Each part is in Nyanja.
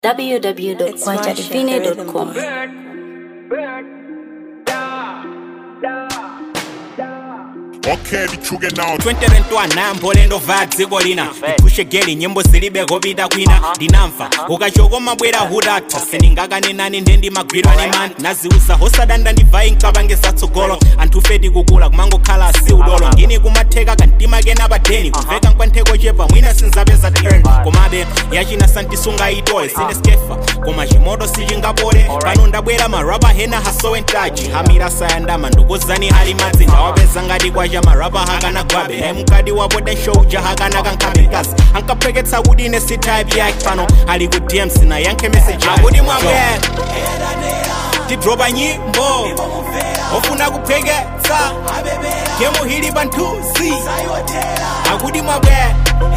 www.kwajadivine.com. Okay, ndichuke nawo 2021 nayambolendo va dziko lina ndiphushe geli nyimbo zilibe kopita kwina ndinamva ukachokoma bwera hudatha sindingakanenani nde ndimagwirwa ni mani naziuza hosadanda ndivai nkapange zatsogolo anthu feti kukula kumangokhala asi udolo ngini kumatheka kantima kena padeni kumveka nkwantheko chepa mwina sinzapeza turn komabe yachina santisunga itoye sineskefa koma chimoto sichingapole pano ndabwera marapa hena hasowentaji hamira sayandama ndukozani ali madzi ndawapeza ngati kwacha marapa hakana gwabe naye mkati wapo denshouja hakana kankamikazi ankapheketsa kuti ine si type yake pano ali ku dms na yankhe message akuti mwabwera tidropa nyimbo ofuna kupheketsa gemu hili panthuzi akuti mwabwera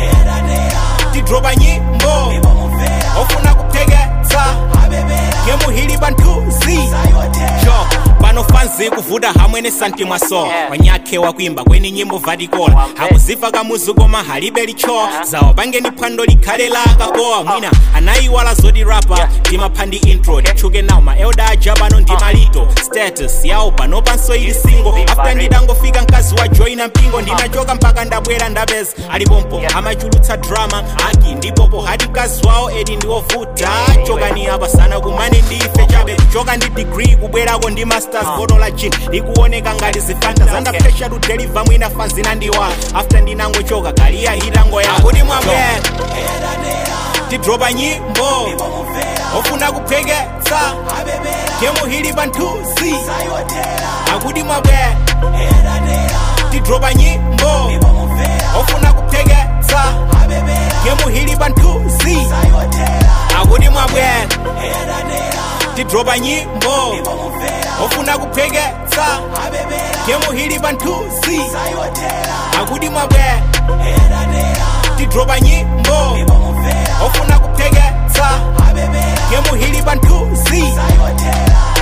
tidropa nyimbo ofuna kupheketsa gemu hili panthuzi jo pano fanzi kuvuta hamwene santi mwaso wanyakhe wakwimba kweni nyimbo vatikola hakuziva kamuzu koma halibe licho zawo pangeni phwando likhale la kakowa mwina anayiwala zoti rapa ndimaphandi intro titchuke nawo maelda aja pano ndimalito status yawo pano panso ili singo after nditangofika mkazi wa joina mpingo ndinachoka mpaka ndabwera ndapeza alipompo amachulutsa drama aki ndipopo hati mkazi wawo edi ndiwovuta chokani apa sana kumane ndife chabe kuchoka ndi degree kubwerako ndi masters bono la gin likuoneka ngati zifanta zandapresha to deliver mwina fanzina ndiwa after ndinangochoka kaliya hitango yako kuti mwabwera tidropa nyimbo ofuna kupheketsa gemu hili panthuzi akuti mwabwera tidropa nyimbo ofuna kupheketsa gemu hili panthuzi akuti mwabwera tidropa nyimbo ofuna kupheketsa gemu hili panthuzi akuti mwabwera tidropa nyimbo ofuna kupheketsa gemu hili panthuzi